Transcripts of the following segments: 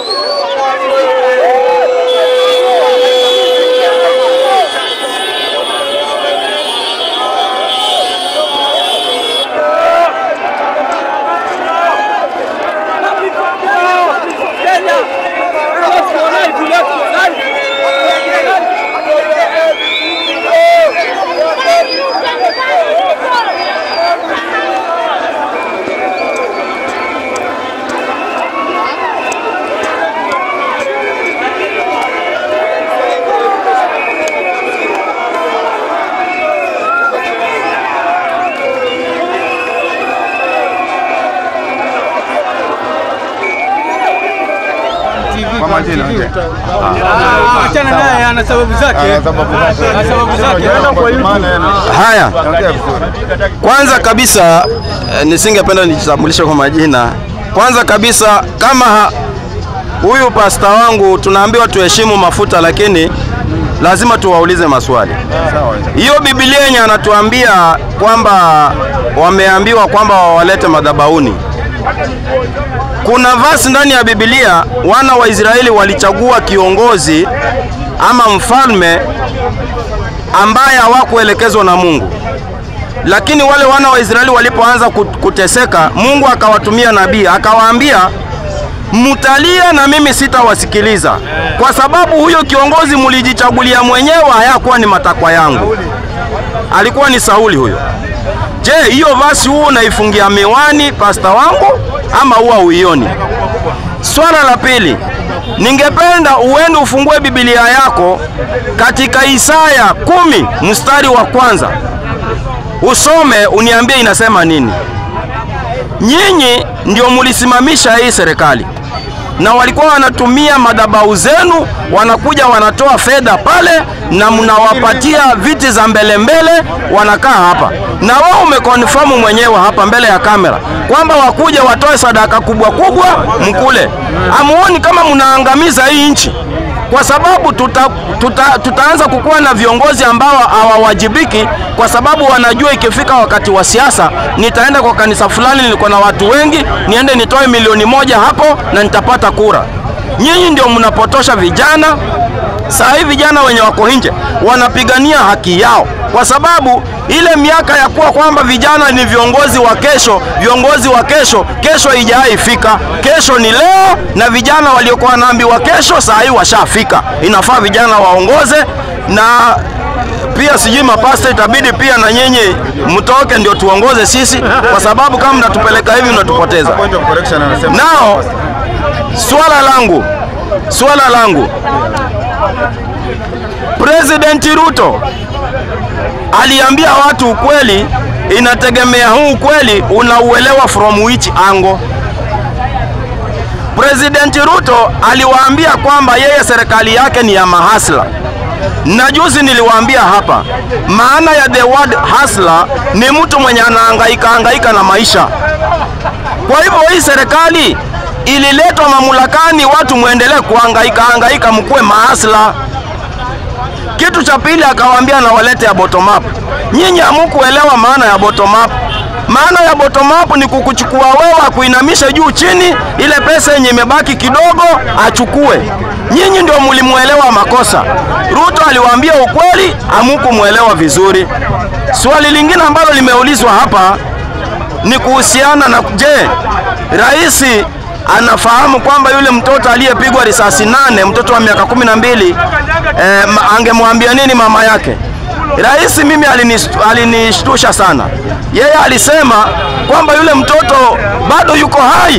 Kwa majina okay. Achana naye, ana sababu zake. Ana sababu zake. Ana sababu zake. Maana yana- Haya, Ongea vizuri. kwanza kabisa eh, nisingependa nijitambulishe kwa majina. Kwanza kabisa kama ha- huyu pasta wangu tunaambiwa tuheshimu mafuta, lakini lazima tuwaulize maswali. Sawa. Hiyo Biblia yenye anatuambia kwamba wameambiwa kwamba wawalete madhabahuni, kuna vasi ndani ya Biblia, wana wa Israeli walichagua kiongozi ama mfalme ambaye hawakuelekezwa na Mungu. Lakini wale wana wa Israeli walipoanza kut- kuteseka, Mungu akawatumia nabii akawaambia, mtalia na mimi sitawasikiliza, kwa sababu huyo kiongozi mlijichagulia mwenyewe, hayakuwa ni matakwa yangu. Alikuwa ni Sauli huyo. Je, hiyo vasi huo unaifungia miwani pasta wangu ama huwa uioni? Swala la pili, ningependa uende ufungue Biblia yako katika Isaya kumi mstari wa kwanza usome uniambie inasema nini. Nyinyi ndio mulisimamisha hii serikali na walikuwa wanatumia madhabahu zenu, wanakuja wanatoa fedha pale na mnawapatia viti za mbele mbele, wanakaa hapa na wao umekonfamu mwenyewe hapa mbele ya kamera kwamba wakuja watoe sadaka kubwa kubwa mkule. Amuoni kama mnaangamiza hii nchi? kwa sababu tuta, tuta, tutaanza kukuwa na viongozi ambao hawawajibiki, kwa sababu wanajua ikifika wakati wa siasa, nitaenda kwa kanisa fulani, nilikuwa na watu wengi, niende nitoe milioni moja hapo na nitapata kura. Nyinyi ndio mnapotosha vijana. Saa hii vijana wenye wako nje wanapigania haki yao, kwa sababu ile miaka ya kuwa kwamba vijana ni viongozi wa kesho, viongozi wa kesho, kesho haijaifika. Kesho ni leo, na vijana waliokuwa wanaambiwa kesho, saa hii washafika. Inafaa vijana waongoze, na pia sijui mapasta, itabidi pia na nyinyi mtoke ndio tuongoze sisi, kwa sababu kama mnatupeleka hivi mnatupoteza. Point of correction anasema. Nao swala langu swala langu President Ruto aliambia watu ukweli, inategemea huu ukweli unauelewa from which angle. President Ruto aliwaambia kwamba yeye serikali yake ni ya mahasla, na juzi niliwaambia hapa, maana ya the word hustler ni mtu mwenye anahangaika hangaika na maisha. Kwa hivyo hii serikali ililetwa mamlakani, watu muendelee kuhangaika hangaika, mkuwe maasla. Kitu cha pili akawaambia na walete ya bottom up. Nyinyi hamukuelewa maana ya bottom up. Maana ya bottom up ni kukuchukua wewe akuinamisha juu chini, ile pesa yenye imebaki kidogo achukue. Nyinyi ndio mlimuelewa makosa. Ruto aliwaambia ukweli, hamukumuelewa vizuri. Swali lingine ambalo limeulizwa hapa ni kuhusiana na je, rais anafahamu kwamba yule mtoto aliyepigwa risasi nane, mtoto wa miaka kumi na mbili eh, ma- angemwambia nini mama yake? Rais mimi alinis- alinishtusha sana. Yeye alisema kwamba yule mtoto bado yuko hai.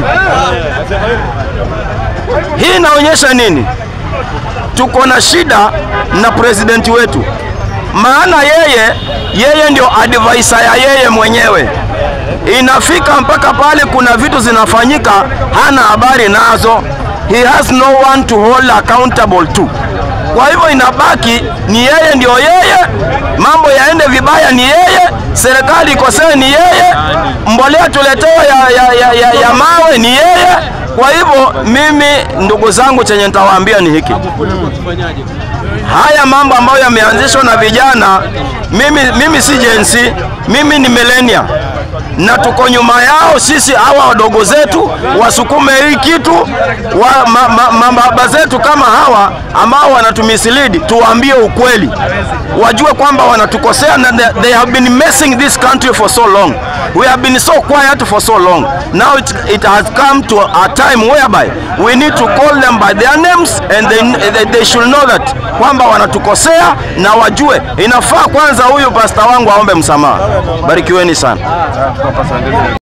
Hii inaonyesha nini? Tuko na shida na presidenti wetu, maana yeye yeye ndio advisor ya yeye mwenyewe inafika mpaka pale kuna vitu zinafanyika hana habari nazo, he has no one to hold accountable to. Kwa hivyo inabaki ni yeye ndio yeye, mambo yaende vibaya ni yeye, serikali ikosee ni yeye, mbolea tuletewe ya, ya, ya, ya, ya mawe ni yeye. Kwa hivyo mimi, ndugu zangu, chenye nitawaambia ni hiki haya mambo ambayo yameanzishwa na vijana, mimi, mimi si Gen Z, mimi ni millennial na tuko nyuma yao sisi, hawa wadogo zetu wasukume hii kitu wa, ma, ma, ma, mababa zetu kama hawa ambao wanatumisilidi, tuwaambie ukweli, wajue kwamba wanatukosea na they, they have been messing this country for so long. We have been so quiet for so long. Now it, it has come to a time whereby we need to call them by their names and they, they, they should know that kwamba wanatukosea na wajue inafaa kwanza huyu pasta wangu aombe msamaha. Barikiweni sana.